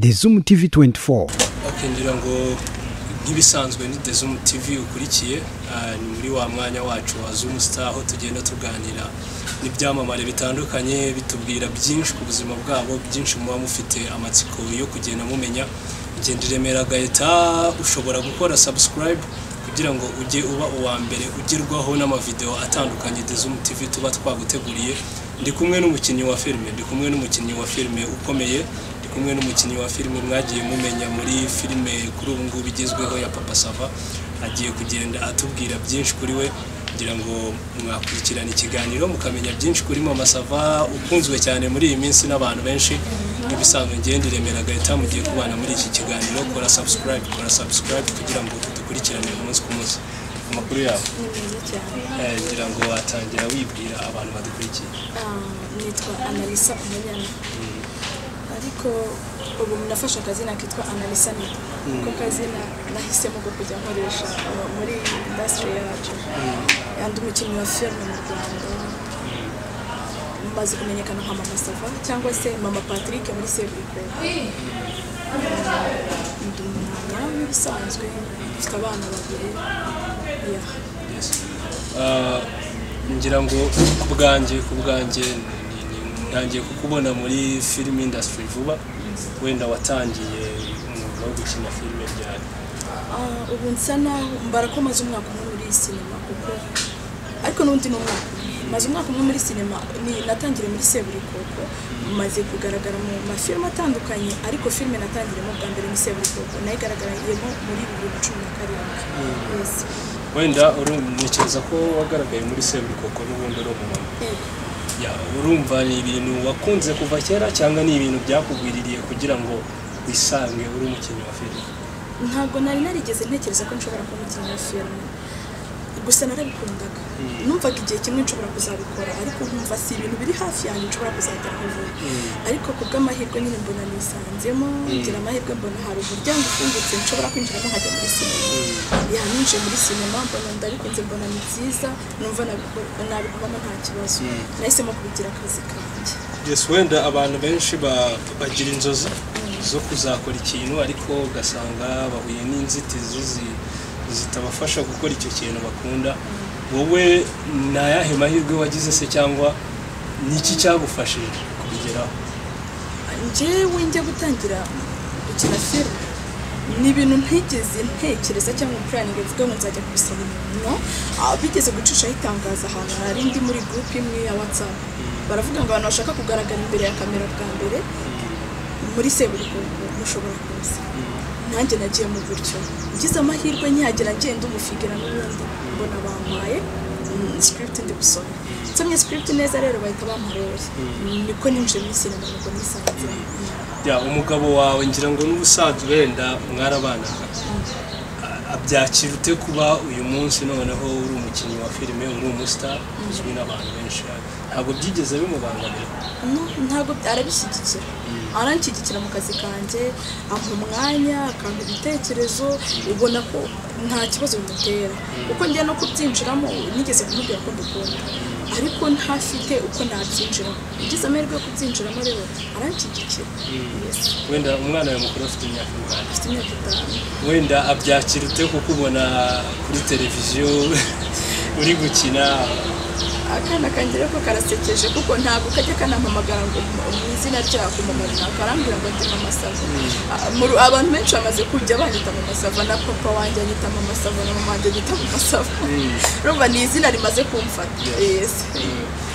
The Zoom TV 24 bakinjira ngo nk'ibisanzwe ni The Zoom TV ukurikiye ah, ni muri wa mwanya wacu wa Zoom Star aho tugenda tuganira n'ibyamamare bitandukanye bitubwira byinshi ku buzima bwabo byinshi muba mufite amatsiko yo kugenda mumenya ugenda iremera gahita ushobora gukora subscribe kugira ngo ujye uba uwa mbere ugerwaho n'amavideo atandukanye The Zoom TV tuba twaguteguriye ndi kumwe n'umukinnyi wa filime ndi kumwe n'umukinnyi wa filime ukomeye ndi kumwe n'umukinnyi wa filime mwagiye mumenya muri filime kuri ubu ngubu igezweho ya Papa Sava agiye kugenda atubwira byinshi kuri we kugira ngo mwakurikirane ikiganiro mukamenya byinshi kuri Mama Sava ukunzwe cyane muri iyi minsi n'abantu benshi nk'ibisanzwe ngenda iremera gahita mugiye kubana muri iki kiganiro kora subscribe kora subscribe kugira ngo dukurikirane umunsi ku munsi amakuru yabo Eh, ngira ngo watangira wibwira abantu badukurikiye nitwa analisa umunyana ariko ubu nafashe akazina kitwa analisa ni ko kazina nahisemo ko kujya nkoresha uh, muri indasitiri yacu yandi umukinnyi wa filime mu rwanda maze kumenyekana nka mama sava cyangwa se mama patrick muri seburikwe ndi umwana w'ibisanzwe mfite abana babiri yeah. Yes. Ah, ngira ngo ku bwanjye ku bwanjye ni- ni- ntangiye kukubona muri film industry vuba wenda watangiye umwuga wo gukina filime ryari Ah, ubu nsa naho mbara ko maze umwaka umwe muri iyi sinema kuko ariko n'undi ni umwaka umwe. maze umwaka umwe muri sinema ni- natangiriye muri seburikoko maze kugaragara mu mafilime atandukanye ariko filime natangiriyemo bwa mbere muri seburikoko nayo igaragariyemo muri bibiri na cumi na karindwi Yes. wenda urumva ko wagaragaye muri seburikoko n'ubundi uri umumama Yego. Ya, urumva ni ibintu wakunze kuva kera cyangwa ni ibintu byakugwiririye kugira ngo wisange uri umukinnyi wa filime ntabwo nari narigeze ntekereza ko nshobora kuba umukinnyi wa filime gusa narabikundaga numvaga igihe kimwe nshobora kuzabikora ariko nkumva si ibintu biri hafi yanjye nshobora kuzageraho vuba ariko ku bw'amahirwe nyine mbona nisanzemo ngira amahirwe mbona hari umuryango ufungutse nshobora kwinjiramo nkajya muri sinema yaninjiye muri sinema mbona ndabikunze mbona ni byiza numva nabiko- nabikoramo nta kibazo nahisemo kubigira akazi kanjye yes wenda abantu benshi ba- bagira inzozi zo kuzakora ikintu ariko ugasanga bahuye n'inzitizi zi- zitabafasha gukora icyo kintu bakunda wowe ni ayahe mahirwe wagize se cyangwa ni iki cyagufashije kubigeraho njyewe njya gutangira gukina filime ni ibintu ntigeze ntekereza cyangwa puraningi mvuga ngo nzajya kubisaba umuntu Ah, bigeze gucishaho itangazo ahantu hari indi muri gurupe imwe ya watsapu baravuga ngo abantu bashaka kugaragara imbere ya kamera bwa mbere muri seburikoko mushobora kuza nanjye nagiye mu buryo ngize amahirwe nyagera ngenda umufigira n'ubundi mbona bampaye mm, script ndi gusoma nsomye script neza rero bahita bampa role niko ninjiye muri sinema nuko nisanze ya umugabo wawe ngira ngo n'ubusanzwe wenda mwarabanaga A- abyakira ute kuba uyu munsi noneho uri umukinnyi wa filime uri umustar uzwi n'abantu benshi ntabwo byigeze bimubangamira No, ntabwo by- arabishyigikira aranshyigikira mu kazi kanjye ampa umwanya akampa ibitekerezo ubona ko nta kibazo bimutera kuko njya no kubyinjiramo nigeze kumubwira ko mbikunda ariko ntafite uko nabyinjiramo ugize amahirwe yo kubyinjiramo rero aranshyigikira Yes. wenda umwana yawe mukuru afite imyaka ingahe afite imyaka itanu wenda abyakira ute kukubona kuri televiziyo uri gukina akana kanjye rero ko karasekeje kuko ntabwo kajya kanampamagara ngo mu- mu izina ryako mama runaka arambwira ngo ati mama sava Ah, mu ru- abantu benshi bamaze kujya banyita mama sava na papa wanjye anyita mama sava na mama wanjye anyita mama sava urumva ni izina rimaze kumfata yes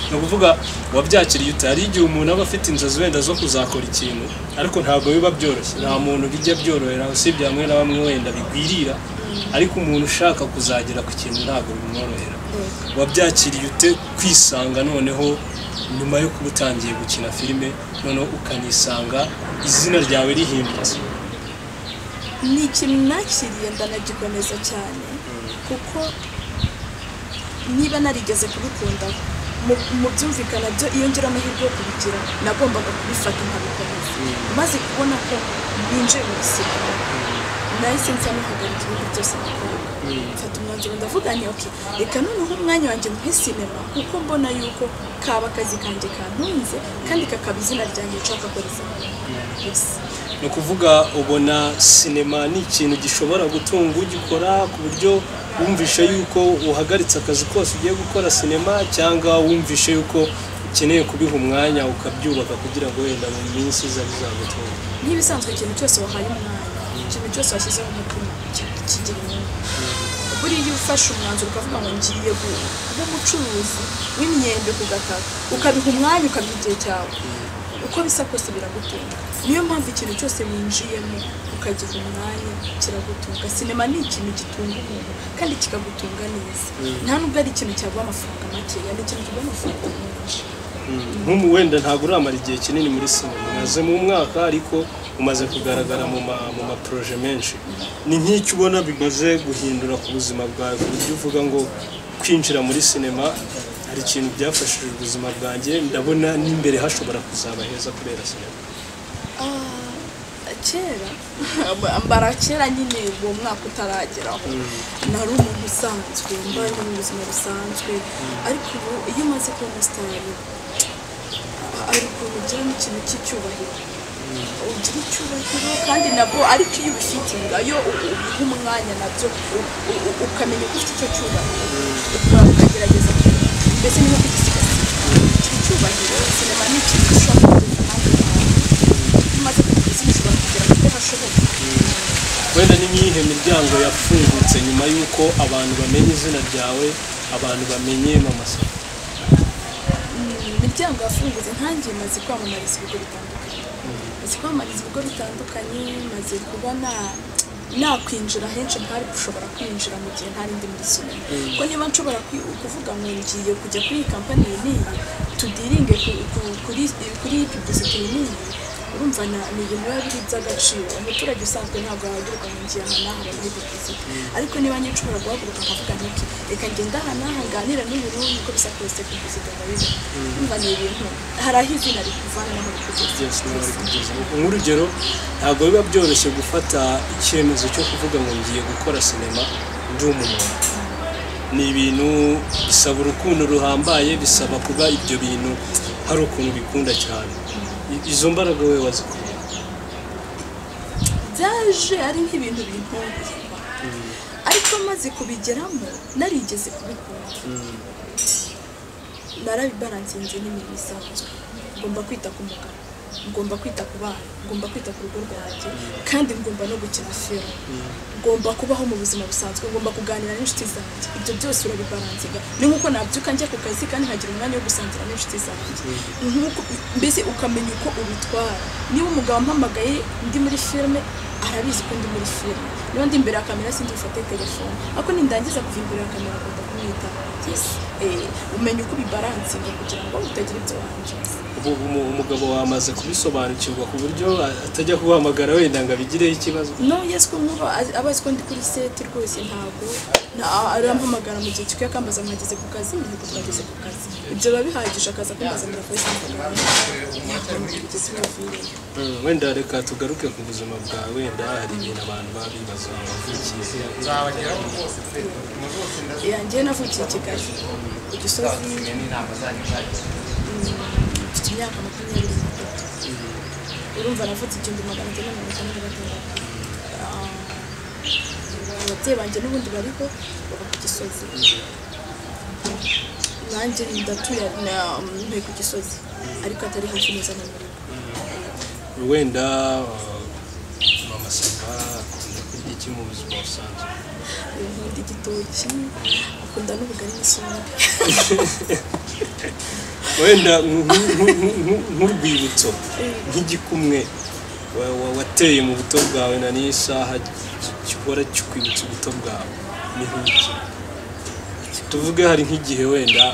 ni ukuvuga wabyakiriye ute hari igihe umuntu aba afite inzozi wenda zo kuzakora ikintu ariko ntabwo biba byoroshye nta muntu bijya byorohera usibye bamwe na bamwe wenda bigwirira ariko umuntu ushaka kuzagera ku kintu ntabwo bimworohera wabyakiriye ute kwisanga noneho nyuma yo kuba utangiye gukina filime noneho ukanisanga izina ryawe rihimbitse ni ikintu nakiriye ndanagikomeza cyane kuko niba narigeze kubikunda mu- mu byumvikana byo iyo ngira amahirwe yo kubigira nagombaga kubifata nkabikomeza maze kubona ko binjiye mu sinema nahise nsa n'uhagarika ibintu byose nakoraga mfata umwanzuro ndavuga nti ok reka noneho umwanya wanjye muri sinema kuko mbona yuko kaba akazi kanjye kantunze kandi kakaba izina ryanjye nshaka korizamo gusa ni ukuvuga ubona sinema ni ikintu gishobora gutunga ugikora ku buryo wumvishe yuko uhagaritse akazi kose ugiye gukora sinema cyangwa wumvishe yuko ukeneye kubiha umwanya ukabyubaka kugira ngo wenda mu minsi iza bizagutunge nk'ibisanzwe ikintu cyose wahaye umwanya ikintu cyose washyizeho umutima ki- kigira inyungu buriya iyo ufashe umwanzuro ukavuga ngo ngiye kuba umucuruzi w'imyembe ku gataka ukabiha umwanya ukabiha igihe cyawe uko bisa kose biragutunga niyo mpamvu ikintu cyose winjiyemo ukagiha umwanya kiragutunga sinema ni ikintu gitunga umuntu kandi kikagutunga neza nta nubwo ari ikintu cyaguha amafaranga makeya ni ikintu kiguha amafaranga menshi nk'umu wenda ntabwo uramara igihe kinini muri sinema umaze mu mwaka ariko umaze kugaragara mu ma mu maporoje menshi ni nk'icyo ubona bimaze guhindura ku buzima bwawe ku buryo uvuga ngo kwinjira muri sinema hari ikintu byafashije ubuzima bwanjye ndabona n'imbere hashobora kuzaba heza kubera sinema Ah, kera mbara kera nyine uwo mwaka utarageraho nari umuntu usanzwe mbayeho mu buzima busanzwe ariko ubu iyo umaze kuba umusitari ari ukuntu ugira n'ikintu cy'icyubahiro ugira icyubahiro kandi nabwo ariko iyo ubifite ngayo ubiha umwanya nabyo u- u- u- ukamenya ko ufite icyo cyubahiro ukora ukagerageza mbese niba kugisigasira icyo cyubahiro sinema ni ikintu gishobora kugeza ahandi hantu maze kukuzi bishobora kugera kuri hashoboka wenda ni nk'iyihe miryango yafungutse nyuma y'uko abantu bamenya izina ryawe abantu bamenye mama sa imiryango yafungutse ntangiye maze kwamamariza ibigo bitandukanye maze kwamamariza ibigo bitandukanye maze kuba na- nakwinjira henshi ntari gushobora kwinjira mu gihe ntari ndi muri sinema kuko niba nshobora kwi- kuvuga ngo ngiye kujya kuri iyi kampani iyi n'iyi tudiringe ku- ku- kuri kuri iyi publicity iyi n'iyi urumva na- ni ibintu biba biri by'agaciro umuturage usanzwe ntabwo yahaguruka ngo ngiye aha n'aha muri publicity ariko niba njye nshobora guhaguruka nkavuga nti reka ngende aha n'aha nganira n'uyu n'uyu uko bisa kose publicity ndabizi urumva ni ibintu hari aho izina rikuvana n'aho byose niba bari rikugeza kugezaho nk'urugero ntabwo biba byoroshye gufata icyemezo cyo kuvuga ngo ngiye gukora sinema ndi umuntu ni ibintu bisaba urukundo ruhambaye bisaba kuba ibyo bintu hari ukuntu ubikunda cyane I- izo mbaraga we wazikuye byaje ari nk'ibintu bintunguye ariko maze kubigeramo narigeze kubikunda narabibaransinze n'imirimo isanzwe ngomba kwita ku mugabo ngomba kwita ku bana ngomba kwita ku rugo rwanjye kandi ngomba no gukina filime ngomba kubaho mu buzima busanzwe ngomba kuganira n'inshuti zanjye ibyo byose urabibaransiga ni nk'uko nabyuka njya ku kazi kandi nkagira umwanya wo gusangira n'inshuti zanjye nk'uko mbese ukamenya uko ubitwara niba umugabo ampamagaye ndi muri filime arabizi ko ndi muri filime niba ndi imbere ya kamera sindi bufate telefone ariko nindangiza kuva imbere ya kamera agomba kumwita yes eh, umenya uko ubibaransinga kugira ngo utagira ibyo wangiza ubu umu- umugabo wamaze kubisobanukirwa ku buryo a- atajya kuguhamagara wenda ngo abigireho ikibazo no yes ko nkuba azi- aba azi ko ndi kuri seti rwose ntabwo nta- arampamagara mu gihe cy'uko akambaza mwageze ku kazi mihigo twageze ku kazi ibyo biba bihagije akaza kumbazanira kuri seti Mm, wenda reka tugaruke ku buzima bwawe wenda hari ibintu abantu baba bibaza wavukiye hehe. yanjye navukiye i kigali ku gisozi mfite imyaka makumyabiri n'itatu urumva navutse igihumbi magana cyenda mirongo itanu na gatandatu Ah, ababyeyi banjye n'ubundi bariho baba ku gisozi nanjye ndatuye na- ntuye ku gisozi ariko atari hafi neza na murugo wenda uh, mama saba akunda kurya iki mu buzima busanzwe nkunda igitoki akunda n'ubugari n'isombe wenda nk- nk- nk- nk- nk'urwibutso nk'igikumwe wa- wa- wateye mu buto bwawe na n'iyi saha ki- gihora kikwibutsa ubuto bwawe ni nk'iki tuvuge hari nk'igihe wenda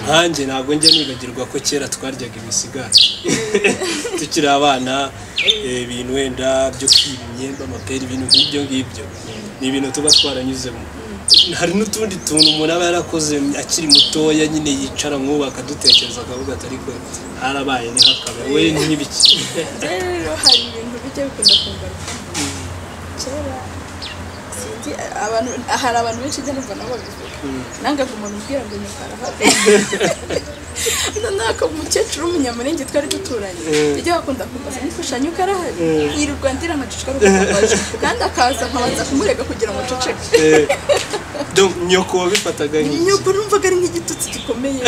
nkanjye ntabwo njya nibagirwa ko kera twaryaga imisigati tukiri abana eh, ibintu wenda byo kwiba imyembe amapera ibintu nk'ibyo ngibyo ni ibintu tuba twaranyuzemo hari n'utundi tuntu umuntu aba yarakoze akiri mutoya nyine yicara nk'ubu akadutekereza akavuga ati ariko harabaye ni hakabe we nk'ibiki rero hari ibintu bijya bikunda kungaruka kera sinzi abantu hari abantu benshi njya numva nabo babivuga nangaga umuntu umbwira ngo nyakara habe noneho akaba umukecuru w'umunyamurenge twari duturanye ujya bakunda kumbaza n'imfashanyo uko arahari yirirwa ndira amacucika rukumbaje kandi akaza nkabanza kumurega kugira ngo nceceke nyoko wabifataga nk'iki nyoko numvaga ari nk'igitutsi gikomeye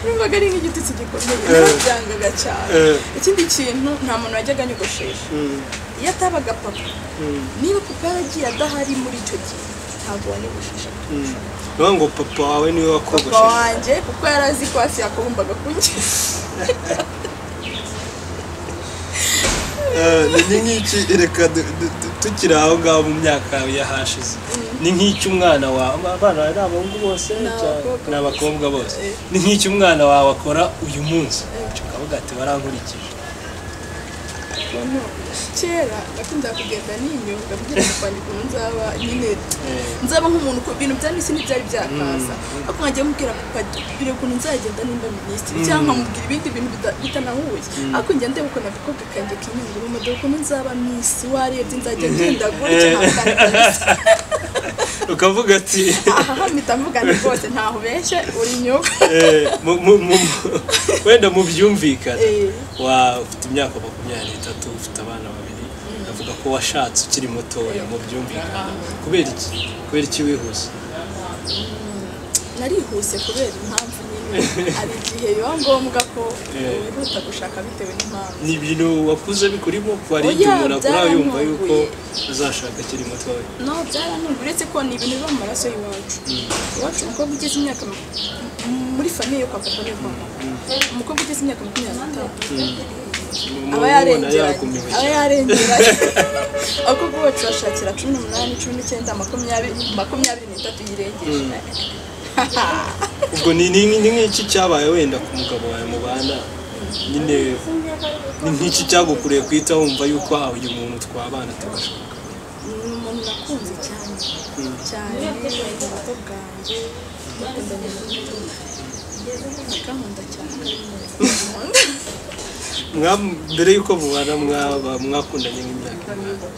numvaga ari nk'igitutsi gikomeye narabyangaga cyane Eh. ikindi kintu nta muntu wajyaga anyogoshesha Mm, iyo atabaga papa mm, niba papa yaragiye adahari muri icyo gihe ntabwo wanyogoshisha mm. Ni ukuvuga ngo papa wawe niwe papa wakogoshije wanjye kuko yari azi ko hasi yakubumbaga kunyiza Eh, ni- ni nk'iki reka du- du- du- tukiri aho ngaho mu myaka yahashize ni nk'iki umwana wawe abana bawe ni abahungu bose Ni cyangwa- abakobwa ni abakobwa bose Eh. ni nk'iki umwana wawe akora uyu munsi ukavuga ati warankurikije ukuntu kera nakundaga kugenda n'inyunga kugira ngo kwandika umuntu nzaba nyine nzaba nk'umuntu ku bintu bya misi ntibyari byakaza ariko nkagiye mubwira papa biri ukuntu nzagenda nimba minisitiri cyangwa nkamubwira ibindi bintu bida- bitanahuye ariko njya ndeba ukuntu agakobwa kanjye kinyunga mu madoko ukuntu nzaba misi warebye nzajya ngenda gutya ntakandaza ukavuga ati aha mpita mvuga nti rwose ntaho ubeshye uri nyunga eh, mu- mu- mu- wenda mubyumvikane Eh. wa- ufite imyaka makumyabiri n'itatu ufite abana babiri avuga ko washatse ukiri mutoya mubyumvikane kubera iki kubera iki wihuse narihuse kubera impamvu nyine hari igihe biba ngombwa ko Eh. wihuta gushaka bitewe n'impamvu ni ibintu wakuze bikurimo kwari Oya, igihe umuntu akura yumva byaramunguye. yuko uzashaka akiri mutoya no byaranunga uretse ko ni ibintu biba mu maraso y'iwacu iwacu umukobwa ugeze imyaka ma- m- muri famiye yo kwa papa no kwa mama umukobwa ugeze imyaka makumyabiri n'itanu aba yarengeranye aba yarengeranye abakobwa bacu bashakira cumi n'umunani cumi n'icyenda makumyabiri makumyabiri n'itatu yirengeje ubwo ni ni- ni nk'iki cyabaye wenda ku mugabo wawe mubana nyine ni nk'iki cyagukureye guhita wumva yuko ah uyu muntu twabana tubashaka ni umuntu nakunze cyane cyane mu buto bwanjye bakundanye n'umuntu akankunda cyane akankunda. Mwa- mbere yuko mubana mwaba mwakundanye nk'imyaka ingahe?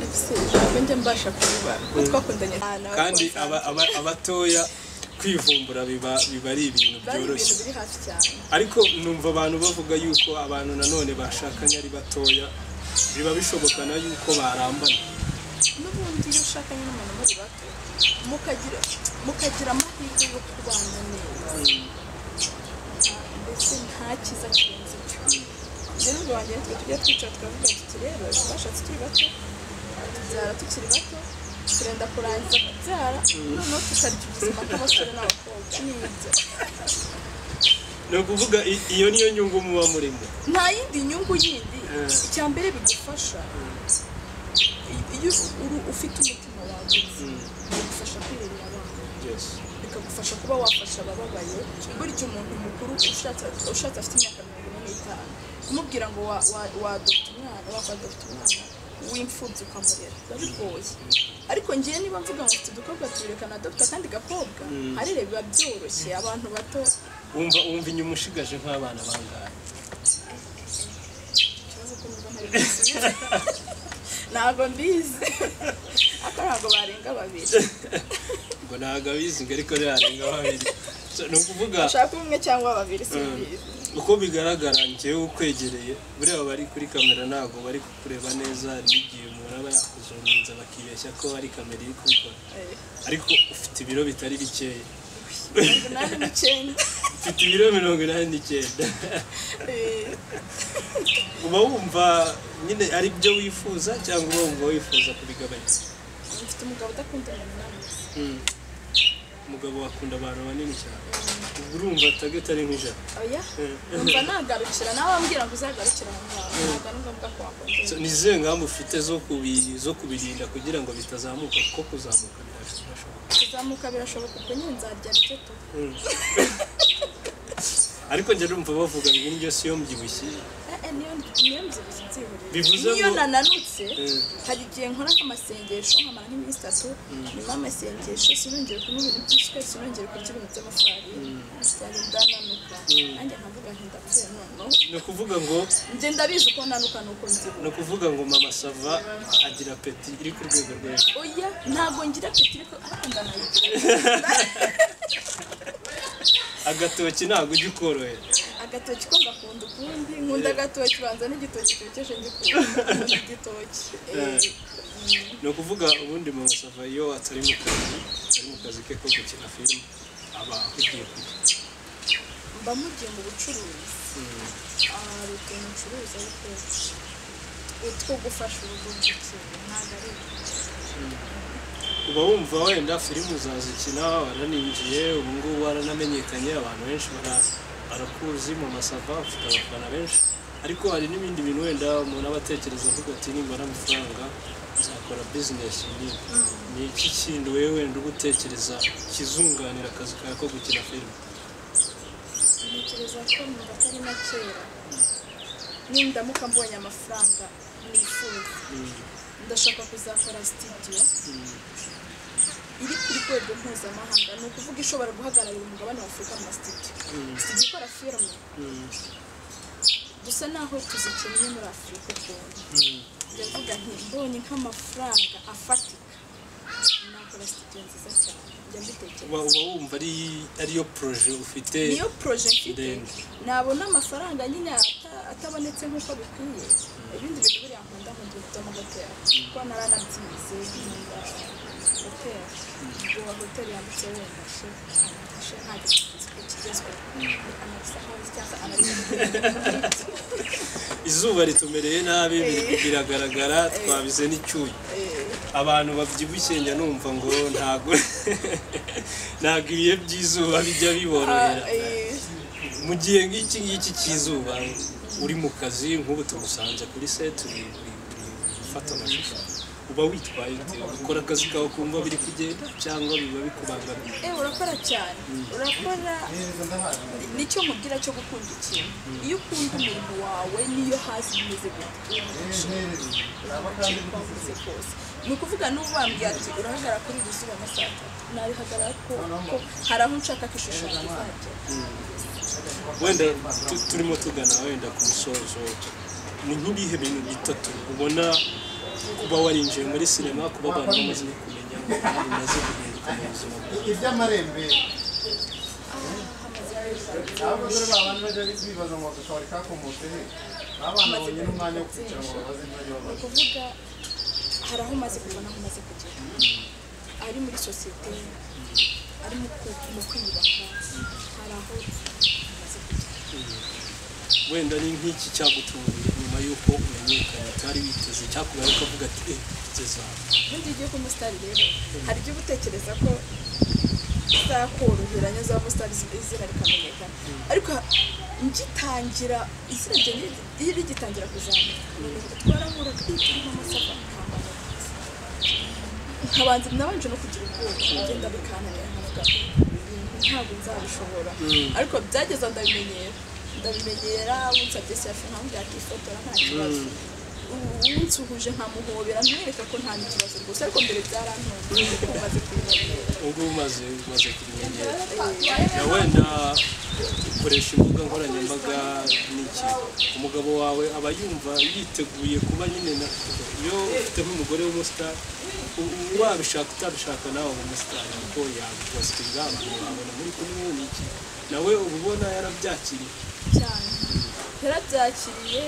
Ese ntabwo njya mbasha kubiba kuko twakundanye cyane kandi aba- aba- abatoya kwivumbura biba biba ari ibintu bari ibintu byoroshye biri hafi cyane ariko numva abantu bavuga yuko abantu nanone bashakanye ari batoya biba bishobokana yuko barambana n'ubundi iyo ushakanye n'umuntu muri bato mukagira mukagira amahirwe yo kubana neza mbese nta cyiza kirenze icyo rero ubwo wanjye natwe tujya twicara tukavuga tuti rero twashatse tukiri bato tubyara tukiri bato turenda kurangiza kubyara noneho tukarya ubuzima bw'abasore n'abakobwa nibyo ni ukuvuga i- iyo niyo nyungu muba murimo nta yindi nyungu yindi Eh. icya mbere bigufasha iyo uru- ufite umutima wagutse bigufasha kwirebera abana byose bikagufasha kuba wafasha abababaye burya umuntu mukuru ushatse ushatse afite imyaka mirongo ine n'itanu kumubwira ngo wa- wa- wadopta umwana wakwadopta umwana w'imfubyi ukamurera biba bigoye ariko ngewe niba mvuga ngo mfite udukobwa tubiri kanadopta akandi gakobwa arere biba byoroshye abantu bato wumva wumva inyuma ushigaje nk'abana bangahe ikibazo ko numva ntari busubize ntabwo mbizi ariko ntabwo barenga babiri ngo ntabwo abizi ngo ariko ntiyarenga babiri So, ni ukuvuga bashaka umwe cyangwa babiri simbizi uko bigaragara njyewe ukwegereye buriya bari kuri kamera ntabwo bari kukureba neza n'igihe umuntu aba yakuzunguza bakibeshya ko ari kamera iri kubikora Eh, ariko ufite ibiro bitari bikeya mirongo inani n'icyenda ufite ibiro mirongo inani n'icyenda Eh, uba wumva nyine ari byo wifuza cyangwa uba wumva wifuza kubigabanya mfite umugabo udakunda umunani Mm. umugabo wakunda abantu banini cyane ubwo urumva tageti ari nk'ijana oya numva nagarukira nawe wambwira ngo uzagarukira aho ngaho ntabwo ari ngombwa ko So, wakongera ni izihe ngamba ufite zo kubi- zo kubirinda kugira ngo bitazamuka kuko kuzamuka birashoboka kuzamuka birashoboka ubwo nyine nzarya rike tu Mm. ariko njya numva bavuga ngo indyo si yo mbyibushye Eh, eh, niyo niyo muzika Bivuze niyo ngo- nananutse Eh. hari igihe nkora nk'amasengesho nkamara nk'iminsi itatu nyuma y'amasengesho sinongere kunywa ibintu by'isukari sinongere kurya ibintu by'amafarini usanga ndananuka nanjye nkavuga nti ndapfuye noneho ni ukuvuga ngo njye ndabizi uko nanuka nuko nzibura ni ukuvuga ngo mama sava agira peti iri ku rwego rwo hejuru oya ntabwo ngira apeti ariko ariko ndanayigira agatoki ntabwo ujya ukorohera agatoki ko ngakunda ukundi nkunda agatoki banza n'igitoki cyokeje ngikunda nkunda igitoki Eh. Eh, ni ukuvuga ubundi mu masava iyo atari mu kazi ari mu kazi ke ko gukina filime aba ahugiye kurya mba mugiye mu bucuruzi Ah, hari utuntu ucuruza ariko utwo gufasha urugo gukina ntabwo ari uba wumva wenda filime uzazikina waraninjiye ubu ngubu waranamenyekanye abantu benshi bara- barakuzi mu masava ufite abafana benshi ariko hari n'ibindi bintu wenda umuntu aba atekereza avuga ati nimbara amafaranga nzakora bizinesi nini ni iki kintu wowe wenda uba utekereza kizunganira akazi kawe ko gukina filime ntekereza ko numva atari na kera nindamuka mbonye amafaranga nifuza Mm, ndashaka kuzakora sitidiyo mm, iri ku rwego mpuzamahanga ni ukuvuga ishobora guhagararira umugabane wa afurika mu masitidiyo mm, sitidiyo ikora firime mm, dusa naho tuzikennye muri afurika ukuntu mm. ndavuga nti mbonye nk'amafaranga afatika nakora sitidiyo nziza cyane njya mbitekereza uba uba wumva ari ariyo poroje ufite niyo poroje mfite Ndende. nabona amafaranga nyine ata- atabonetse nk'uko bikwiye ibindi bintu biri nkunda mu gihe byo muri hoteli kuko naranabyize nkunda hoteli ngo hoteli yanditseho wenda she she nta giciro kigezweho anabisa hasi cyangwa anabisa izuba ritumereye nabi biri- biragaragara twabize n'icyuya abantu babyibushye njya numva ngo ntago ntago ibihe by'izuba bijya biborohera mu gihe nk'iki ngiki cy'izuba uri mu kazi nk'ubu tumusanze kuri set uri uri- uri gufata amashusho uba witwaye ute? ukora akazi kawe kumva biri kugenda cyangwa biba bikubangamiye Eh, urakora cyane urakora nicyo mubwira cyo gukunda ikintu iyo ukunda umuntu wawe niyo hasi bimeze gute wavuze kose ni ukuvuga n'ubu bambwiye ati urahagarara kuri iri zuba na saa tatu nabihagarara ko ko hari aho nshaka ko ishusho izagera wenda tu- turimo tugana wenda ku musozo ni nk'ibihe bintu bitatu ubona kuba warinjiye muri sinema kuba abantu bamaze kumenya ngo abantu bamaze guhinduka mu buzima bwawe iby'amarembe hamaze hari ntabwo dore ba bantu bajya bibaza ngo agashobora kakomotse he abana babonye n'umwanya wo kwicara ngo babaze ibyo ni babaza ukuvuga hari aho umaze kuva n'aho umaze kugera ari muri sosiyete ari mu ku- mu kwiyubaka hari aho umaze kugera wenda ni nk'iki cyagutunguye nyuma y'uko umenyekanye utari witeze cyakubaye ukavuga ati eh tugeze aha ubundi iyo ugiye kuba umusitari rero hari ibyo uba utekereza ko izakoroheranya uzaba umusitari izina rikamenyekana ariko ngitangira izina ryanjye iyo rigitangira kuzamuka twarahura twitirimo amasaka nkabanza nabanje no kugira ubwoba ngenda bikananira nkavuga "Ibintu ntabwo nzabishobora ariko byageza ndabimenyera ndabimenyera unsabye sefu nkambwira ati ifotora nta kibazo unsuhuje nkamuhobera ntumwereka ko nta kibazo rwose ariko mbere byarantunze kuko umaze kubimenyera ubu ngubu umaze umaze kubimenyera na wenda ukoresha imbuga nkoranyambaga n'iki umugabo wawe aba yumva yiteguye kuba nyine na iyo ufite nk'umugore w'umusitari u- u- wabishaka utabishaka nawe uba umusitari kuko yakubaza ibwami wabona muri kumwe n'iki nawe uba ubona yarabyakiriye cyane yarabyakiriye